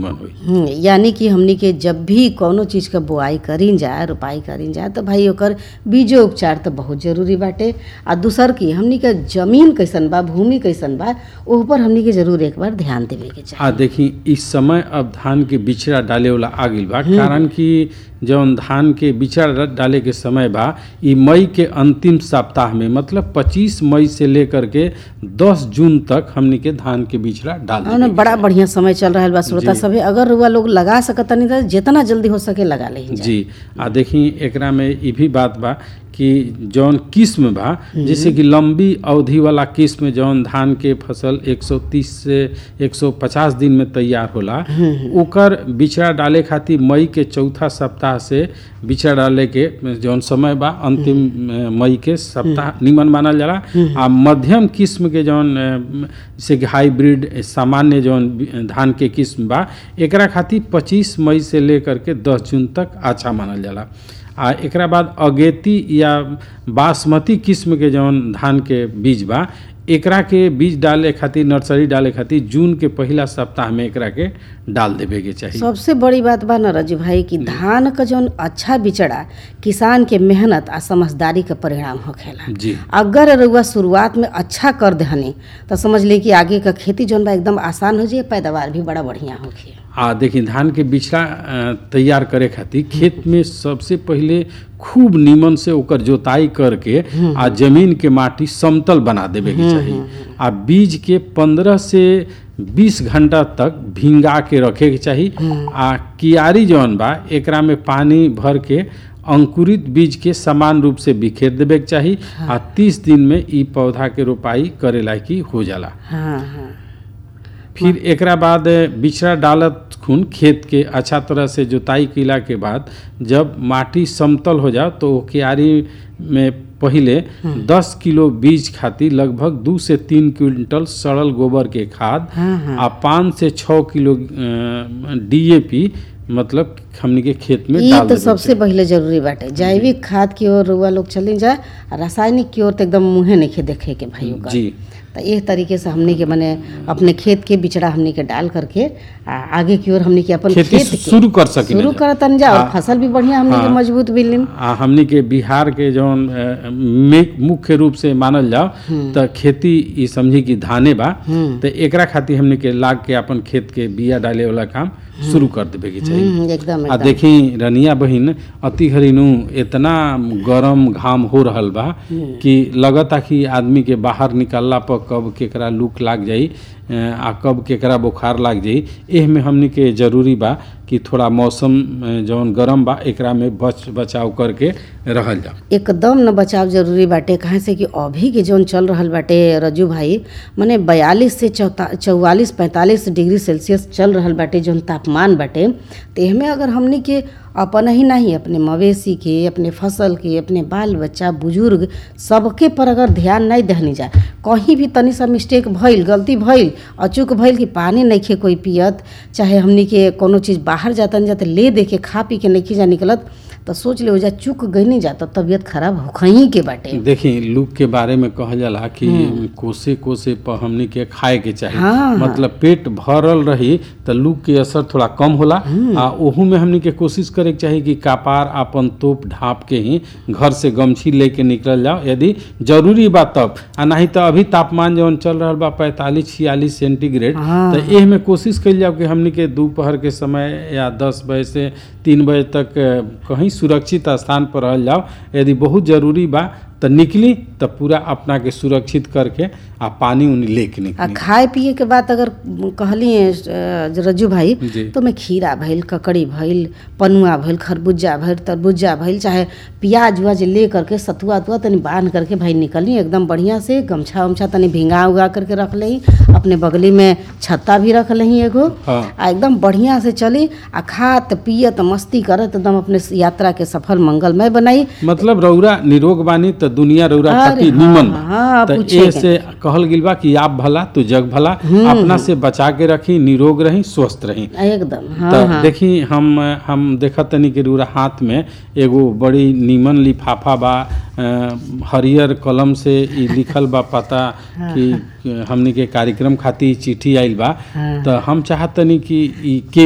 निमन होई हम्म, यानी कि हमनी के जब भी कौनो चीज के बोआई करीन जा रोपाई करीन जा तो भाई ओकर बीजो उपचार तो बहुत जरूरी बाटे आ दूसर की हमनी के जमीन कैसन बा भूमि कैसन बा ओह पर हमनी के जरूर एक बार ध्यान देवे के चाही आ देखी इस समय अब धान के बिचड़ा डाले वाला आ गइल बा कारण कि जौन धान के बिचड़ा डाले के समय बा ई मई के अंतिम सप्ताह में मतलब 25 मई से लेकर के 10 जून तक हमनी के धान के बिचड़ा डाल हाँ ना, देवे बड़ा बढ़िया समय चल रहा बा श्रोता जी। सभे अगर रुआ लोग लगा सकतनी तो जितना जल्दी हो सके लगा ले जी आ देखी एकरा में ई भी बात बा कि जौन किस्म बा जैसे कि लंबी अवधि वाला किस्म जौन धान के फसल 130 से 150 दिन में तैयार होला ओकर बिचड़ा डाले खातिर मई के चौथा सप्ताह से बिचड़ा डाले के जौन समय बा अंतिम अ, मई के सप्ताह निमन मानल जाला आ मध्यम किस्म के जौन अ, जैसे कि हाइब्रिड सामान्य जौन बि- धान के किस्म बा एकरा खातिर 25 मई से लेकर के 10 जून तक अच्छा मानल जाला आ एकरा बाद अगेती या बासमती किस्म के जौन धान के बीज बा एकरा के बीज डाले खातिर नर्सरी डाले खातिर जून के पहिला सप्ताह में एकरा के डाल देवे के चाही सबसे बड़ी बात बा ना रजू भाई कि धान का जौन अच्छा बिचड़ा किसान के मेहनत आ समझदारी के परिणाम होखेला जी अगर रउआ शुरुआत में अच्छा कर दहनी तो समझ ली कि आगे का खेती जौन बा एकदम आसान हो जाए पैदावार भी बड़ा बढ़िया होखे आ देखी धान के बिछड़ा अ, तैयार करे खातिर खेत में सबसे पहिले खूब नीमन से ओकर जोताई करके आ जमीन के माटी समतल बना देवे के चाही आ बीज के पंद्रह से बीस घंटा तक भिंगा के रखे के चाही आ कियारी जौन बा एकरा में पानी भर के अंकुरित बीज के समान रूप से बिखेर देवे के चाही आ तीस दिन में ई पौधा के रोपाई करे लायकी हो जाला हाँ हाँ फिर एकरा बाद बिछड़ा डालत खून खेत के अच्छा तरह से जोताई कैला के बाद जब माटी समतल हो जाओ तो ओ क्यारी में पहिले 10 किलो बीज खातिर लगभग दू से तीन क्विंटल सड़ल गोबर के खाद हाँ, हाँ। आ पाँच से छः किलो डीएपी मतलब हमनी के खेत में ये डाल तो देवे सबसे पहिले जरूरी बाटे जैविक खाद की ओर रउआ लोग चली जाए आ रासायनिक की ओर तो एकदम मुँहे नहीं देखे के भाई ओकर जी तो एक तरीके से हमनी के मने अपने खेत के बिचड़ा हमनी के डाल करके आ आगे की ओर हमनी के अपन खेती खेत के शुरू कर सकी शुरू करतन जा और फसल भी बढ़िया हमनी के हाँ। मजबूत बिलिन आ हमनी के बिहार के जौन अ, मे- मुख्य रूप से मानल जाओ त खेती ई समझी कि धाने बा तो एकरा खातिर हमनी के लाग के अपन खेत के बिया डाले वाला काम शुरू कर देवे के चाहिए हम्म, एकदम आ एकदम देखी रनिया बहिन अति घरिनु इतना गरम घाम हो रहल बा कि लगता कि आदमी के बाहर निकलला पर कब केकरा लूक लाग जाई अ, आ कब केकरा बुखार लाग जाई एह में हमनी के जरूरी बा कि थोड़ा मौसम अ, जौन गरम बा एकरा में बच बचाव करके रहल जा एकदम न बचाव जरूरी बाटे कहाँ से कि अभी के जौन चल रहल बाटे रजू भाई मने बयालीस से चौता चौवालीस पैंतालीस डिग्री सेल्सियस चल रहल बाटे जौन तापमान बाटे तो एहमे अगर हमनी के अपन ही नहीं अपने मवेशी के अपने फसल के अपने बाल बच्चा बुजुर्ग सबके पर अगर ध्यान नहीं दहनी जा कहीं भी तनी सा मिस्टेक भइल गलती भइल अचूक भइल कि पानी नइखे कोई पियत चाहे हमनी के कोनो चीज़ बाहर जातन जाते ले दे के खा पी के नइखे जा निकलत तो सोच ले जा चूक गई नहीं जाता तबीयत खराब होखही के बाटे देखी लूक के बारे में कहल जाला कि कोसे कोसे पर हमनी के खाए के चाही हाँ, मतलब पेट भरल रही तो लूक के असर थोड़ा कम होला आ ओहू में हमनी के कोशिश करे के चाही कि कपार अपन तोप ढाप के ही घर से गमछी लेके निकल जाओ यदि जरूरी बा तब आ नहीं तो अभी तापमान जौन चल रहा बा पैंतालीस छियालीस सेंटीग्रेड हाँ। तो एह में कोशिश कइल जाओ कि हमनी के दोपहर के समय या दस बजे से तीन बजे तक अ, कहीं सुरक्षित स्थान पर रहल जाओ यदि बहुत जरूरी बा तो निकली तो पूरा अपना के सुरक्षित करके आ पानी उनी लेके आ निकली खाए पिए के बात अगर कहली अ, रज्जू भाई जी। तो में खीरा भइल ककड़ी भइल पनुआ भइल खरबूजा भइल तरबूजा भइल चाहे प्याज उज ले करके सतुआ उतुआ तनी बांध करके भाई निकली एकदम बढ़िया से गमछा उमछा तनी भिंगा उगा करके रख लही अपने बगली में छत्ता भी रख लही एगो हाँ आ एकदम बढ़िया से चली आ खात पियत मस्ती करत एकदम अपने यात्रा के सफल मंगलमय बनाई मतलब रौरा निरोग बानी तो दुनिया रौरा अरे खातिर हाँ, निमन बा हाँ, तो पूछे ए के से कहल गिल बा कि आप भला तो जग भला अपना से बचा के रखी निरोग रही स्वस्थ रही एकदम हाँ तो हाँ देखी हम हम देखत तनी कि रौरा हाथ में एगो बड़ी नीमन लिफाफा बा अ, हरियर कलम से ई लिखल बा पता कि हमनी के कार्यक्रम खातिर चिट्ठी आइल बा हाँ। तो हम चाहतनी कि ई के